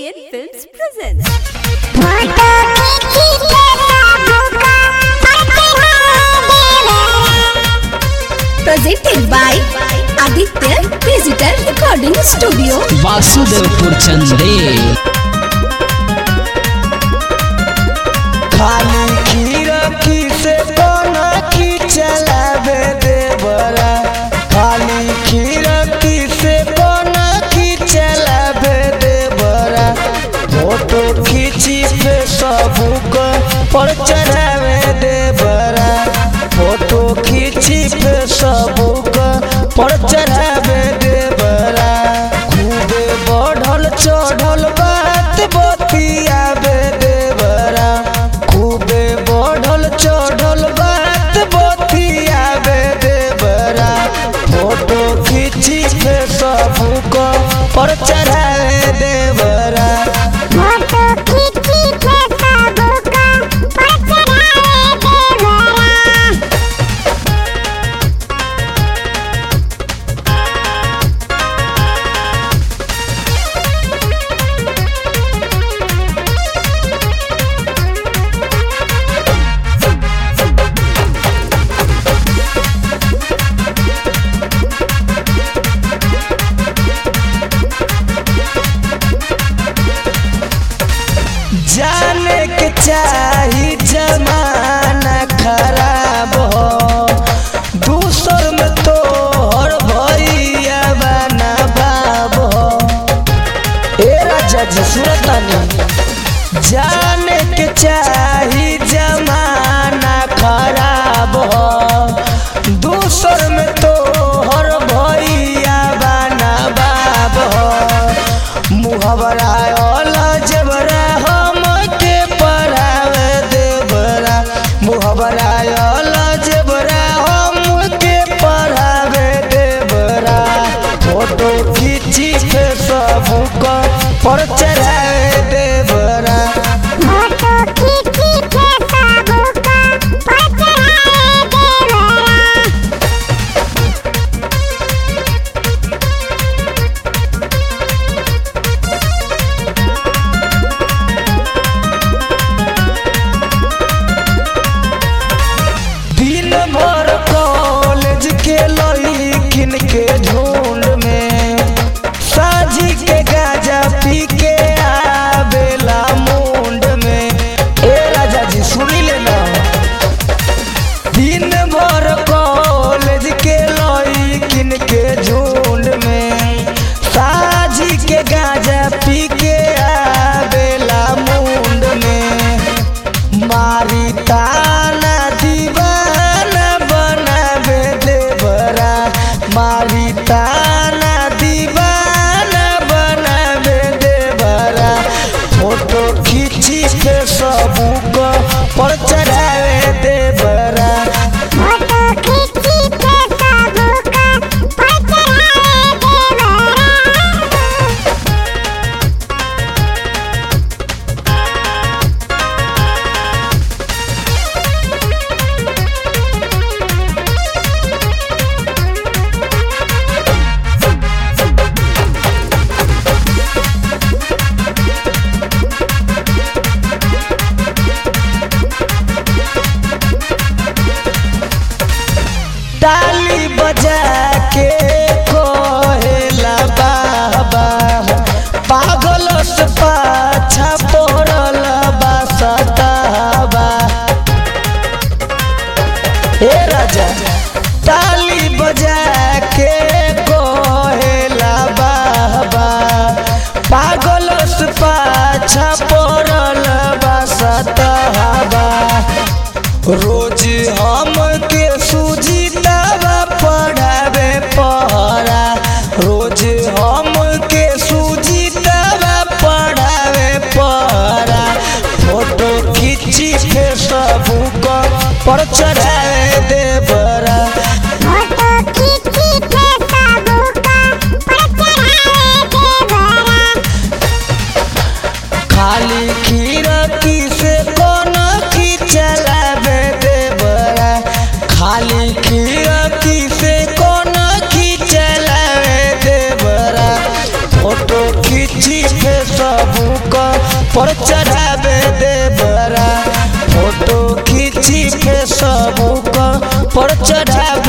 KN Films presents. Photo खींची तेरा भूखा Presented by Aditya Digital Recording Studio. Vasudevpur चंदे खाली खीरकी से कोना की चलावे देवरा खाली खीरकी से कोना की चलावे देवरा फोटो खींची पे सबको पर चढ़ावे देवरा फोटो खींची पे सबको पर चढ़ावे देवरा खूबे बढ़ल चढ़ल बात बतियावे देवरा खूबे बढ़ल चढ़ल बात बतियावे देवरा फोटो खींची के सबको पर चढ़ावे देवरा फोटो खींची तेरा भूखा पर चढ़ावे देवरा जाने के चाही जमाना खराब हो दूसर में तो हर भैया बना बाब हो ए राजा जी सुरतानी जाने के चाही जमाना खराब हो दूसर में तो हर भैया बना बाब हो मुहबरा वाला जबरा हम के पढ़ावे देवरा मुहबरा वाला जबरा हम के पढ़ावे देवरा फोटो खींची के सबको पर चढ़ावे देवरा फोटो खींची तेरा भूखा पर चढ़ावे देवरा दिन भर कॉलेज के लड़किन के झुंड में साझी के गाजा पी के आवेला मुंड में ए राजा जी सुनी लेना दिन भर कॉलेज के लड़किन के झुंड में साझी के गाजा पी के आवेला मुंड में मारी ताना दीवाना बनावे देवरा मारी ताना दीवाना बनावे देवरा फोटो खींची के सबको पर चढ़ावे देवरा फोटो खींची तेरा भूखा पर चढ़ावे देवरा ताली बजा के कोहेला बाबा पागल से पाछा पड़ल बा सताबा हे राजा ताली बजा के कोहेला बाबा पागल से पाछा पड़ल बा सताबा रोज हम के सुजीतावा पढ़ावे पहरा रोज हम के सुजीतावा पढ़ावे पहरा फोटो खींची के सबको पर चढ़ावे देवरा फोटो खींची तेरा भूखा पर चढ़ावे देवरा खाली खीरकी से कोनो की चलावे देवरा खाली खीरकी से कोनो की चलावे देवरा फोटो खींची के सब पर चढ़ावे देवरा फोटो खींची फेसबुक पर चढ़ावे